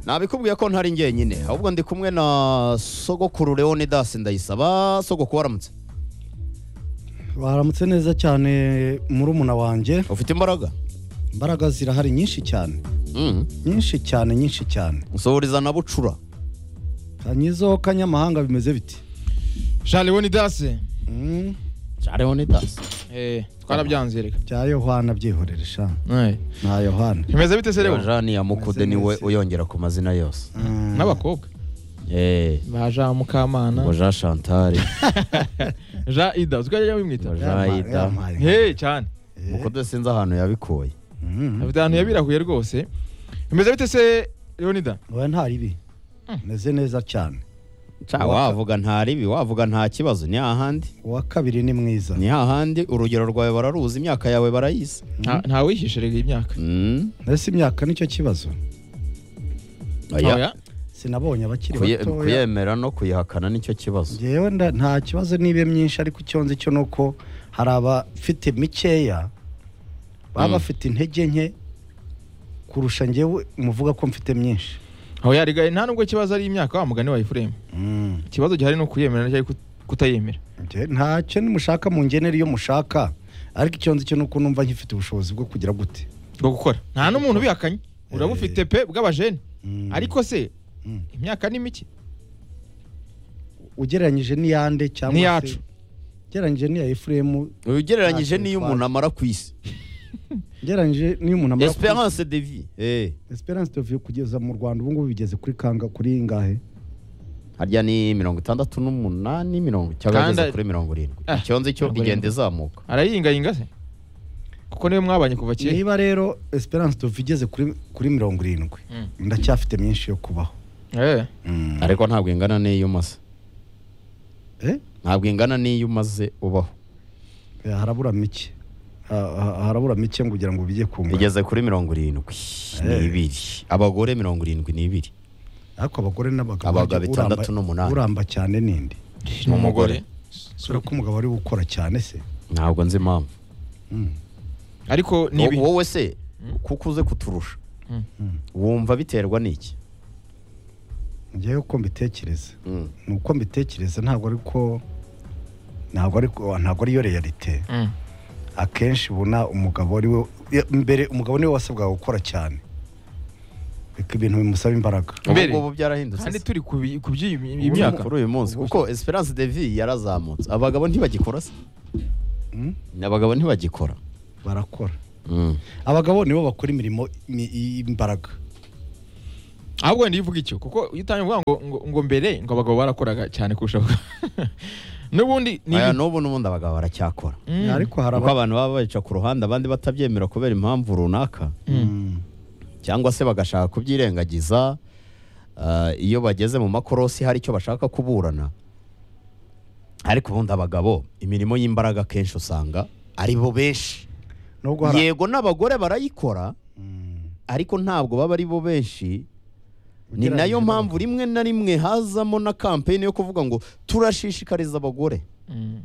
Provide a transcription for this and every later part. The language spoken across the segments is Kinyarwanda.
nabikubwiye ko ntari njyenyine ahubwo ndi kumwe na sogokuru leonidas ndayisaba sogokuru waramutse baramutse neza cyane murumuna wanjye ufite imbaraga imbaraga zirahari nyinshi cyane Mm. nyinshi cyane nyinshi cyane nsohoreza na bucura kanyizo kanyamahanga bimeze biti shari wonidasi Mm, ja leonidas twarabyanze reka bya yohana byihorere sha Eh. nta yohana bimeze bite se rero jani ya mukude niwe uyongera ku mazina yose Mm, n'abakobwa Eh, baja mukamana ngo jean chantal ja ida uziko yajya bimwita ngo jean yampaye- ida yampaye. he cyane Eh, mukude sinzi ahantu yabikuye mm, afite ahantu yabirahuye rwose bimeze bite se leonida wowe nta ribi meze neza cyane Ca, wavuga nta ribi wavuga nta kibazo ni hahandi uwa kabiri ni mwiza ni hahandi urugero rwawe bararuzi imyaka yawe barayizi Nta- ntawihishe reka iyi myaka Mm. mbese imyaka nicyo kibazo Oya. Oya. sinabonye abakiri Kuye- batoya kuyemera no kuyihakana nicyo kibazo ngewe nda- nta kibazo nibe myinshi ariko icyo nzi cyo ni uko hari abafite mikeya baba Mm. bafite intege nke kurusha ngewe muvuga ko mfite myinshi aho yarigaye nta nubwo kibazo ari imyaka wa mugani wa efuremu Mm. ikibazo gihari ni ukuyemera cyangwa kut- kutayemera Nge- ntacyo mushaka mungenera iyo mushaka ariko icyo nzi cyo ni uko numva nkifite ubushobozi bwo kugira gute bwo gukora nta n'umuntu ubihakanye urabufite pe bw'abajene Mm. ariko se Mm. imyaka ni mike ugereranyije n'iyande cyangwa se- N'iyacu. ugereranyije n'iya efuremu ugereranyije Ntacyo n'iyo bitwaye. umuntu amara ku isi ugereranyije n'iyo umuntu amara ku- esperance de vie eh. esperance de vie kugeza mu rwanda ubu ngubu bigeze kuri kanga kuri ingahe harya ni mirongo itandatu n'umunani mirongo cyangwa Kandi- ageze kuri mirongo irindwi Ah, icyo nzi cyo mirongo igenda irindwi. izamuka arayingayinga se kuko niwe mwabanye kuva kera niba rero esperance de vie igeze kuri kuri mirongo irindwi Mm. ndacyafite myinshi yo kubaho Eh. Mm. ariko ntabwo ingana n'iyo umaze Eh? ntabwo ingana n'iyo umaze ubaho Eh, harabura mike Ha- ha- harabura mike ngo ugira ngo bijye ku ngano igeze kuri mirongo irindwi n'ibiri abagore mirongo irindwi n'ibiri ariko abagore n'abagabo Abagabo burya itandatu uramba- n'umunani. uramba cyane ninde Ni umugore. sura ko umugabo ari gukora cyane se ntabwo nzi impamvu Mm. ariko ni Wo- ibi wowe se kuko uze kuturusha Mm. wumva biterwa n'iki njyewe uko mbitekereza Mm. ni uko mbitekereza ntabwo ari ko ntabwo ari ko- ntabwo ariyo realite Mm. akenshi ubona umugabo ari we mbere umugabo niwe wasabwaga gukora cyane reka ibintu bimusaba imbaraga ubu Mbere. ngubu byarahindutse kandi se. turi ku bi- ku by'iyi Ubu ni myaka kuri uyu munsi kuko esperance de vie yarazamutse abagabo ntibagikora se Mm? abagabo ntibagikora barakora Mm. abagabo nibo bakora imirimo ni- y'imbaraga ahubwo wenda iyo uvuga icyo kuko iyo utangiye kuvuga ngo, ngo, ngo mbere ngo abagabo barakoraga cyane kurusha abagore. n'ubundi ni aya ibi- n'ubu n'ubundi abagabo baracyakora Mm. ariko hari kuko aba- abantu baba babica ku ruhande abandi batabyemera kubera impamvu runaka Mm. cyangwa se bagashaka kubyirengagiza ah, iyo bageze mu makorosi hari icyo bashaka kuburana ariko ubundi abagabo imirimo y'imbaraga akenshi usanga ari bo benshi nubwo hari yego n'abagore barayikora Mm. ariko ntabwo baba ari bo benshi ni Ugereranyije nayo n'abagabo. mpamvu rimwe na rimwe hazamo na kampeyini yo kuvuga ngo turashishikariza abagore Mm.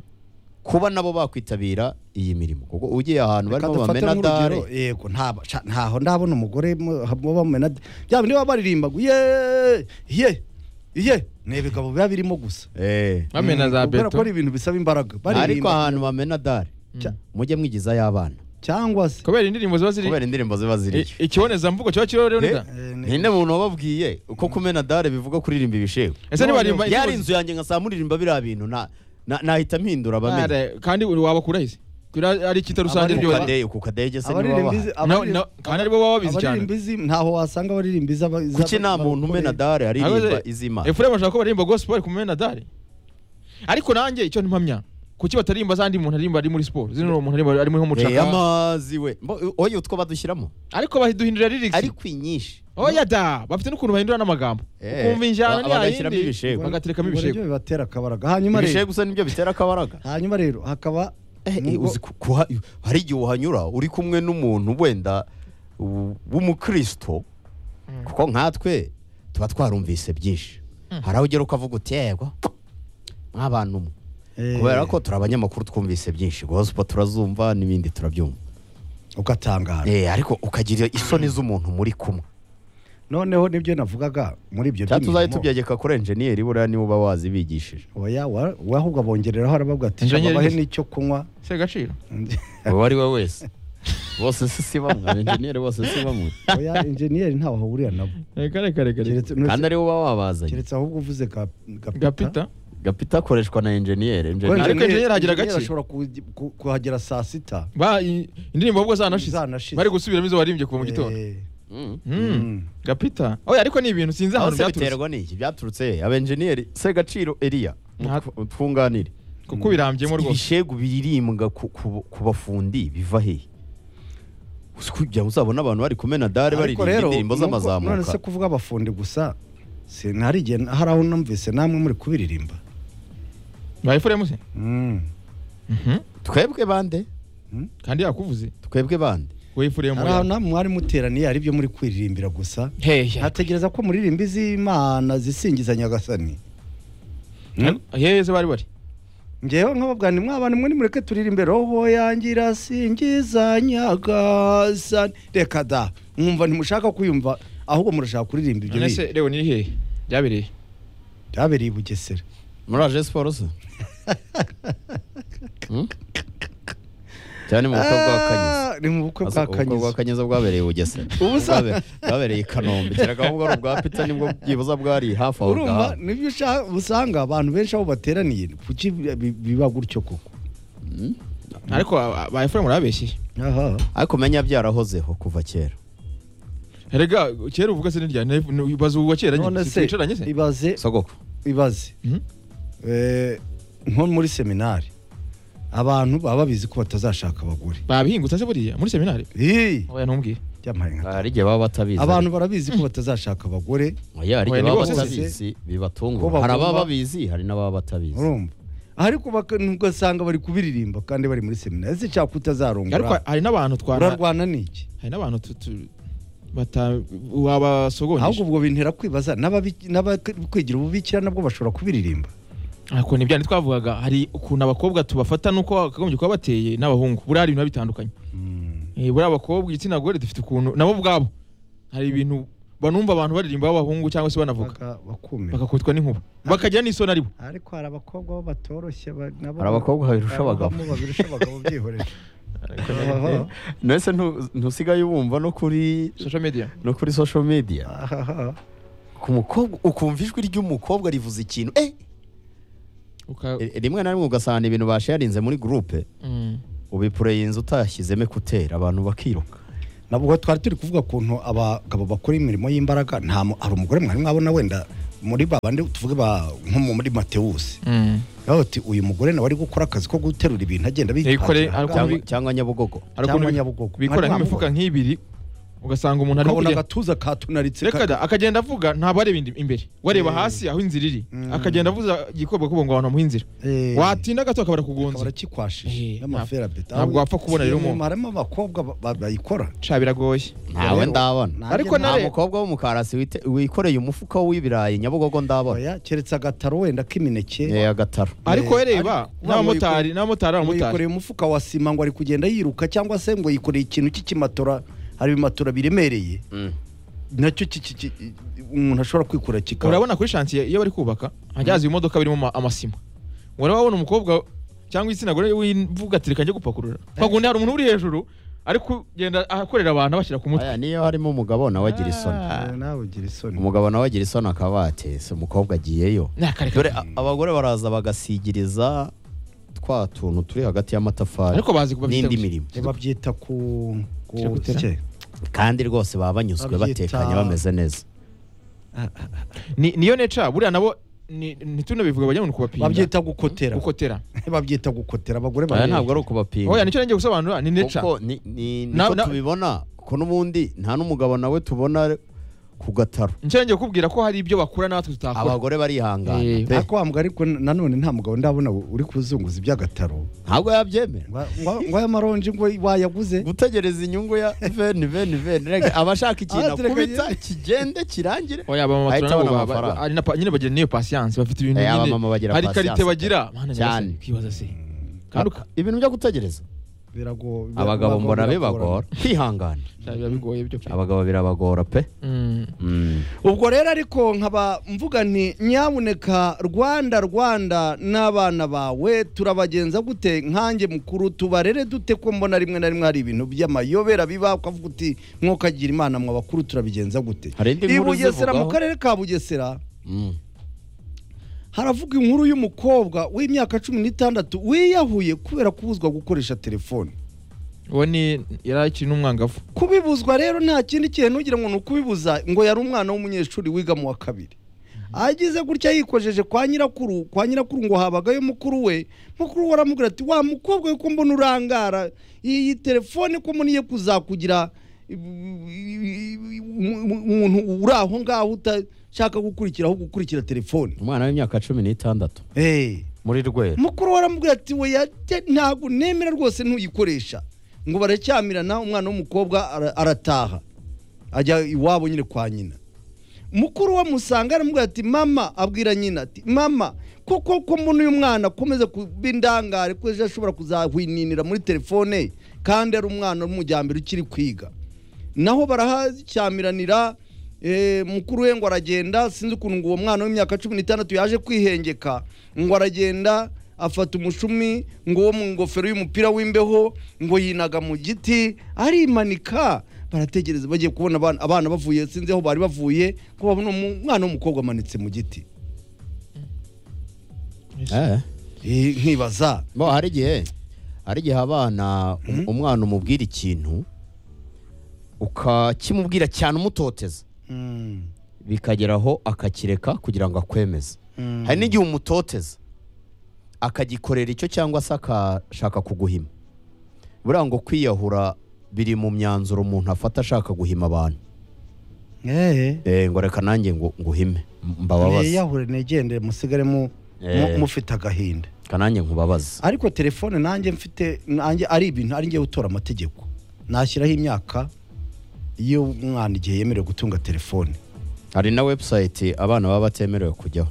kuba nabo bakwitabira iyi mirimo kuko ugiye ahantu Reka barimo dufate bamenadare nk'urugero, yego nta- sha- ntaho ndabona umugore mu- mu bamenadare byaba niba baririmba ngo ye ye ye ni ibigabo biba birimo gusa Eh. bamena za Mm, kubera beto ko ari ibintu bisaba imbaraga ariko baririmba ahantu bamenadare Mm. mujye mwigizayo abana cyangwa se kubera indirimbo ziba ziri kubera indirimbo ziba ziriyo i- ikibonezamvugo kiba kiriho rero Eh, nida Eh, ni- ninde muntu wababwiye uko kumenadare bivuga kuririmba ibishego ese nibarimba yari inzu yanjye nkasaa muririmba biriya bintu na- na- nahita mpindura abamenya Are, kandi uri wabakura hisi Kuri ari- ari icyita rusange ku byose kadege ku kadege se niba abaririmba bahari izi- No, abaririmba- no, kandi aribo baba babizi cyane abaririmba izi ntaho wasanga abaririmba izi aba- izi kuki nta aba- muntu umenadare aririmba Ahubwo se, izima efuremu ashaka ko baririmba gospel ku menadari ariko nanjye icyo ntimpamya kuki bataririmba za ndi muntu aririmba ari muri siporo zino uwo muntu aririmba ari muri Eh, mucaka amazi we Mbo- oya utwo badushyiramo ariko baduhindurira lyrics ariko inyinshi oya da bafite n'ukuntu bahindura n'amagambo Eh, ukumva ba- injyana ni bagashyiramo yayindi ibishego. bagaterekamo Ubwo ibishego nibyo bibatera akabaraga hanyuma ibishego rero gusa nibyo bitera akabaraga hanyuma rero hakaba Eh, eh, nubwo- uzi ku- kuha- hari igihe uhanyura uri kumwe n'umuntu wenda w- w'umukristo kuko nkatwe tuba twarumvise byinshi hari aho ugera ukavuga uti yego nk'abantu umwe Eh, kubera ko turi abanyamakuru twumvise byinshi gospel turazumva n'ibindi turabyumva ugatangara Eh, ariko ukagira isoni z'umuntu muri kumwe noneho nibyo navugaga muri ibyo cyangwa tuzaye by'imirimo. tubyegeka kuri enjeniyeri buriya niba uba wazibigishije oya wa- we ahubwo abongereraho arababwira ati Engineer babahe gusa." n'icyo kunywa se gaciro uwo ari we wese bose si si bamwe abenjeniyeri bose si bamwe oya enjeniyeri ntawe ahurira nabo reka reka reka reka Keretse- kandi ari we uba wabazanye keretse ahubwo uvuze ka- gapita gapita gapita akoreshwa na enjeniyeri Kuko enjeniyeri Ariko engineer agira engineer gake. ashobora ku- ku- kuhagera saa sita Ba- i- indirimbo ahubwo zanashize Zanashize. bari gusubiramo izo warimbye kuva mu gitondo Eh, Mm. Mm. mm. gapita oya ariko ni ibintu sinzi aho ahantu se byaturutse biterwa n'iki byaturutse he abenjeniyeri se gaciro eriya Nta- mutw- twunganire kuko birambyemo rwose ibishegu biririmbwa ku- ku ku bafundi biva hehe Uzi kugira ngo uzabone abantu bari kumena dare baririmba Ariko rero, indirimbo nubwo- none z'amazamuka se kuvuga abafundi gusa sinari igihe hari aho numvise namwe muri kubiririmba ba efuremu se Mm. Mhm. twebwe bande kandi yakuvuze twebwe bande we efuremu hari aho namwe mwari muteraniye hari ibyo muri kuririmbira gusa hehe ntategereza ko muririmba iz'imana zisingiza nyagasani Mm? hehe se bari bari ngewe nkababwira ni mwa bantu mwe nimureke turirimbire roho yanjye irasingiza nyagasani reka da mwumva ntimushaka kwiyumva ahubwo murashaka kuririmba ibyo none bintu. se rero ni hehe byabereye byabereye i bugesera muri aje siporo se Hmm? cyane mu bukwe bwa kanyuza Ah, ni mu bukwe Aza- bwa ubukwe bwa kanyuza kanyuza bwabereye i bugesera Ubusa- Bwabe- bwabereye i kanombe kereka ahubwo ari ubwa pita nibwo byibuza bwari hafi aho urumva ngaho nibyo ushaka- usanga abantu benshi aho bateraniye kuki bi- bi- biba gutyo koko ariko ba- ba efuremu urabeshyeye aha ariko menya byarahozeho kuva kera Erega kera uvuga se nirya baza ubu kera none nyine se twicaranye se ibaze sogoko ibaze Mhm. Eh, nko muri seminari abantu baba babizi ko batazashaka abagore babihingutse se buriya muri seminari Ih, oya ntumbwiye byamaye nka hari igihe baba batabizi abantu barabizi ko batazashaka abagore Oya, hari Oya, igihe ni baba bose. batabizi Ko bibatungura bagomba- hari ababa babizi hari n'ababa batabizi urumva ariko baka- ugasanga bari kubiririmba kandi bari muri seminari ese cyangwa ariko utazarongora hari n'abantu twana urarwana n'iki hari n'abantu tu- tu- bata ahubwo wabasogonyesha ubwo bintera kwibaza n'ababi- n'abakwigira ububikira nabwo bashobora kubiririmba ariko ni bya ntitwavugaga hari ukuntu abakobwa tubafata nuko bakagombye kuba bateye n'abahungu buriya hari ibintu biba bitandukanye Eh, buriya abakobwa igitsina gore dufite ukuntu nabo ubwabo hari ibintu banumva abantu baririmba b'abahungu cyangwa se banavuga Baka- bakumira bakakutwa n'inkuba bakagira n'isoni aribo ariko hari abakobwa bo batoroshye ba- nabo hari abakobwa babirusha abagabo Abavamo babirusha abagabo byihorera Ahaha. mbese ntu- ntusigaye ubumva no kuri social media no kuri social media Ahaha. ku mukobwa ukumva ijwi ry'umukobwa rivuze ikintu eh uka E- rimwe na rimwe ugasanga ibintu basharinze muri gurupe Mm. ubipureyinze utashyizemo ekuteri abantu bakiruka nabwo twari turi kuvuga ukuntu abagabo bakora imirimo y'imbaraga nta mu- hari umugore mwari mwabona wenda muri babandi tuvuge ba nko mu- muri matewusi Mm. bavuga bati uyu mugore nawe ari gukora akazi ko guterura ibintu agenda Yikoreye, ariko- cyangwa, Ubi- cyangwa nyabugogo hari Cyangwa ukuntu bi- Nyabugogo. bikora Mwari nk'imifuka nk'ibiri ugasanga umuntu ari ukabona kugenda agatuza katunaritse reka ka- da akagenda avuga ntabwo areba indi- imbere wareba Eh. hasi aho inzira iri Mm. akagenda avuza igikorwa kubo ngo abantu bamuhe inzira Eh. watinda gato akabara akaba kugonza Eh, arakikwashije n'amaferabeta ntabwo wapfa kubona rero umuntu. harimo abakobwa ba- ba- bayikora ca biragoye ntawe Rero, ndabona nanjye Ariko nta nare- mukobwa w'umukarasi wite- wikoreye umufuka w'ibirayi nyabugogo ndabona Oya, keretse agataro wenda k'imineke yewe agataro ariko Eh, reba ariko n'abamotari n'abamotari ngo abamotari yikoreye umufuka wa sima ngo ari kugenda yiruka cyangwa se ngo yikoreye ikintu cy'ikimatora hari ibimatora biremereye Mm. nacyo ki- ki- ki- umuntu ashobora kwikura kikaba urabona kuri shansiye iyo bari kubaka hajyaza ibimodoka birimo ama- amasima uraba wabona umukobwa cyangwa igitsina gore wivuga ati reka njye gupakurura kwakundi hari umuntu uri hejuru ari kugenda akorera abantu abashyira ku mutwe Aya, niyo harimo umugabo nawe agira isoni Ah. nawe ugira isoni umugabo nawe agira isoni akaba yatese umukobwa agiyeyo dore Nakareka. a- abagore baraza bagasigiriza twa tuntu turi hagati y'amatafari ariko bazi kuba n'indi mirimo Eh, babyita ku ku- Kiragutera? ki? kandi rwose baba banyuzwe Babyita- batekanye bameze neza Ni- niyo neca buriya nabo ni- ntitunabivuge bajya ngo ni ukubapinga babyita gukotera gukotera babyita gukotera abagore oya bari ntabwo ari ukubapinga oya nicyo nenge gusobanura ni neca kuko ni- ni- Na- niko na- tubibona kuko n'ubundi nta n'umugabo nawe tubona ku gataro nicyo nenge kukubwira ko hari ibyo bakura natwe tutakora abagore barihangana Eh, pe. ariko wambwa ariko nanone nta mugabo ndabona uri kuzunguza iby'agataro ntabwo yabyemera ngo ngo- ngo aya maronji ngo wayaguze gutegereza inyungu ya veni veni veni rega abashaka ikintu Ah, turateganya. akubita kigende kirangire oya abamama Ahita turanabo abona ba- ba- amafaranga. ari na pa- nyine bagira niyo pasiyanse bafite ibintu Eh, nyine abamama bagira hari patience karite bagira pe. Mana, Cyane. nyagasani, ukibaza se kandi uka- ibintu byo gutegereza birago- bira- abagabo birago- mbona biragorana. bibagora kwihangana biba bigoye byo pe abagabo birabagora pe Mm. Mm. ubwo rero ariko nkaba mvuga nti nyabuneka rwanda rwanda n'abana bawe turabagenza gute nkanjye mukuru tubarere dute ko mbona rimwe na rimwe hari ibintu by'amayobera biba ukavuga uti mwokagira imana mwa bakuru turabigenza gute Hari indi i nkuru bugesera mu zivugaho? karere ka bugesera Mm. haravuga inkuru y'umukobwa w'imyaka cumi n'itandatu wiyahuye kubera kubuzwa gukoresha telefone uwo ni yari akiri n'umwangavu kubibuzwa rero nta kindi kintu ugira ngo ni ukubibuza ngo yari umwana w'umunyeshuri wiga mu wa kabiri agize gutya yikojeje kwa nyirakuru kwa nyirakuru ngo habagayo mukuru we mukuru we aramubwira ati wa mukobwa we ko mbona urangara iyi telefone ko mboniye kuzakugira umuntu uri aho ngaho utashaka gukurikira ahubwo ukurikira telefone umwana w'imyaka cumi n'itandatu Eh. muri rwera mukuru we aramubwira ati we ntabwo nemera rwose ntuyikoresha ngo baracyamirana umwana w'umukobwa ara- arataha ajya iwabo nyine kwa nyina mukuru we amusanga aramubwira ati mama abwira nyina ati mama koko ko mbona uyu mwana akomeza kuba indangare ko ejo ashobora kuzahwininira muri telefone kandi ari umwana w'umujyambere ukiri kwiga naho barahacyamiranira eh, mukuru we ngo aragenda sinzi ukuntu ngo uwo mwana w'imyaka cumi n'itandatu yaje kwihengeka ngo aragenda afata umushumi ngo uwo mu ngofero y'umupira w'imbeho ngo yinaga mu giti arimanika barategereza bagiye kubona abana, abana bavuye sinzi aho bari bavuye ko babona umu- umwana w'umukobwa amanitse mu giti eh Eh, nkibaza bo hari igihe hari igihe abana um- umwana umubwira ikintu ukakimubwira cyane umutoteza Mm, bikageraho akakireka kugira ngo akwemeze mm. hari n'igihe umutoteza akagikorera icyo cyangwa se akashaka kuguhima buriya ngo kwiyahura biri mu myanzuro umuntu afata ashaka guhima abantu Eh, Eh, ngo reka nanjye ngo nguhime mbababaze niyahure negendere musigare mu- Eh. mu- mufite agahinda reka nanjye nkubabaze ariko telefone nanjye mfite nanjye ari ibintu ari njye utora amategeko nashyiraho imyaka iyo umwana igihe yemerewe gutunga telefone hari na webusayiti abana baba batemerewe kujyaho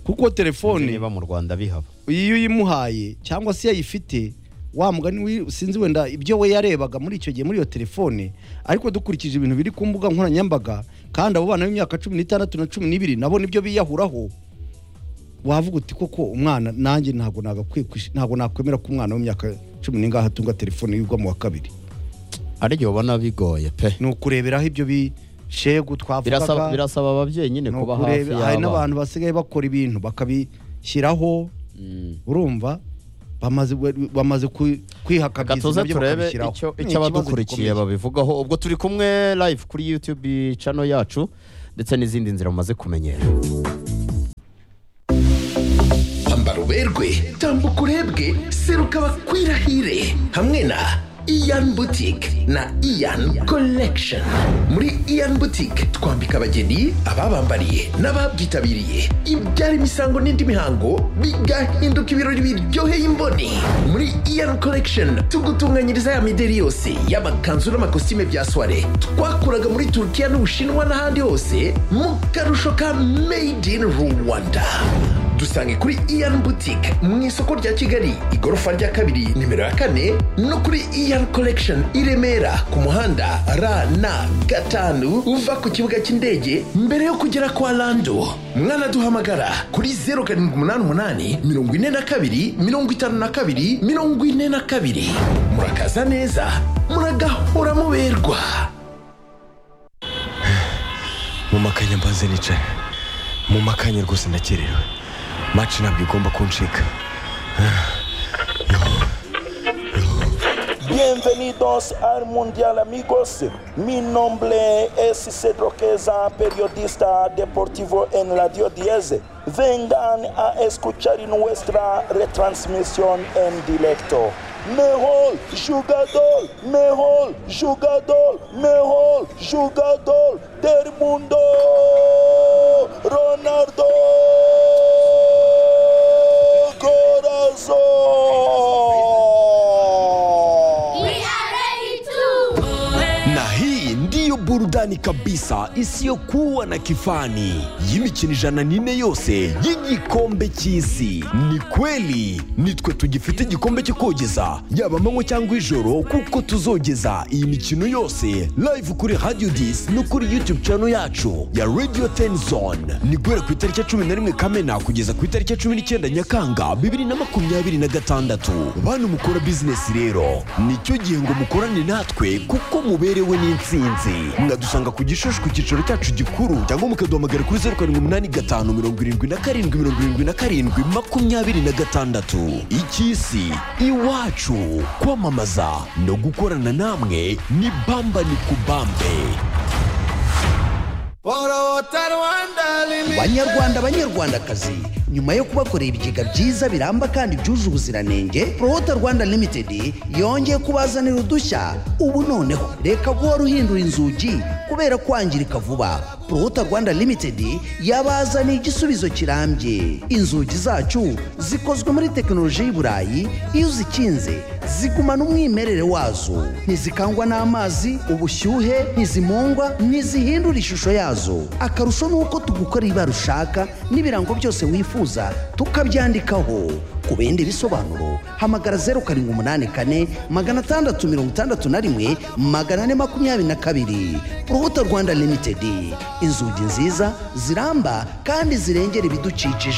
kuko Sinzi telefone niba mu rwanda bihaba iyo uyimuhaye cyangwa se yayifite wa mugani wi- sinzi wenda ibyo we yarebaga muri icyo gihe muri iyo telefone ariko dukurikije ibintu biri ku mbuga nkoranyambaga kandi abo bana b'imyaka cumi n'itandatu na cumi n'ibiri nabo nibyo biyahuraho wavuga uti koko umwana nanjye ntabwo nagakwiye kwish- ntabwo nakwemera ko umwana w'imyaka cumi n'ingahe atunga telefone yigwa mu wa kabiri hari igihe ubona bigoye pe ni ukureberaho ibyo bishegu birasaba twavugaga birasaba ababyeyi nyine ni kuba hafi ukurebe- hari y'abana n'abantu basigaye bakora ibintu bakabishyiraho Mm. urumva bamaze bamaze kwi- kwihakabyiza gatuze nabyo turebe bakabishyiraho icyo Ni icyo ikibazo abadukurikiye gikomeye. babivugaho ubwo turi kumwe live kuri youtube channel yacu ndetse n'izindi nzira mumaze kumenyera ambara uberwe tambuka urebwe seruka bakwirahire hamwe na iyan butike na iyan collection muri iyan butike twambika abageni ababambariye n'ababyitabiriye ibyara imisango n'indi mihango bigahinduka ibirori biryoheye imboni muri iyan collection tugutunganyiriza ya mideri yose y'amakanzu n'amakositime bya soire twakuraga muri turukiya n'ubushinwa n'ahandi hose mu karusho ka made in rwanda dusange kuri iyan boutique mu isoko rya kigali igorofa rya kabiri nimero ya kane no kuri iyan collection i remera ku muhanda rn gatanu uva ku kibuga cy'indege mbere yo kugera kwa lando mwanaduhamagara kuri 078 42 52 42 murakaza neza muragahora muberwa mu makanya mbanze nicaye mu makanya rwose ndakerewe maci ntabwo igomba kuncika Bienvenidos al Mundial amigos. Mi nombre es Cedro Queza, periodista deportivo en Radio 10. Vengan a escuchar nuestra retransmisión en directo. Mejor jugador, mejor jugador, mejor jugador del mundo, Ronaldo. Corazón. We are ready to. na hii ndiyo burudani kabisa kabisa isiyokuwa na kifani y'imikino ijana n'ine yose y'igikombe cy'isi ni kweli nitwe tugifite igikombe cyo kogeza yaba amanywa cyangwa ijoro kuko tuzogeza iyi mikino yose live kuri radio dis no kuri youtube channel yacu ya radio ten zone ni guhera ku itariki ya cumi na rimwe kamena kugeza ku itariki ya cumi n'icyenda nyakanga bibiri na makumyabiri na gatandatu bantu mukora bizinesi rero nicyo gihe ngo mukorane natwe kuko muberewe n'insinzi mwadusanga ku gishushu ku cyicaro cyacu gikuru cyangwa mukaduhamagara kuri zeru karindwi umunani gatanu mirongo irindwi na karindwi mirongo irindwi na karindwi makumyabiri na gatandatu icy'isi iwacu kwamamaza no gukorana namwe ni bamba ni kubambe banyarwanda banyarwandakazi nyuma yo kubakorera ibigega byiza biramba kandi byuje ubuziranenge prohota rwanda limited yongeye kubazanira udushya ubu noneho reka guhora uhindura inzugi kubera kwangirika vuba prohota rwanda limited yabazaniye igisubizo kirambye inzugi zacu zikozwe muri tekinoloji y'i burayi iyo uzikinze zigumana umwimerere wazo ntizikangwa n'amazi ubushyuhe ntizimungwa ntizihindura ishusho yazo akarusho ni uko tugukora ibara ushaka n'ibirango byose wifuza tukabyandikaho ku bindi bisobanuro hamagara zeru karindwi umunani kane magana atandatu mirongo itandatu na rimwe magana ane makumyabiri na kabiri urubuto rwanda limitedi inzugi nziza ziramba kandi zirengera ibidukikije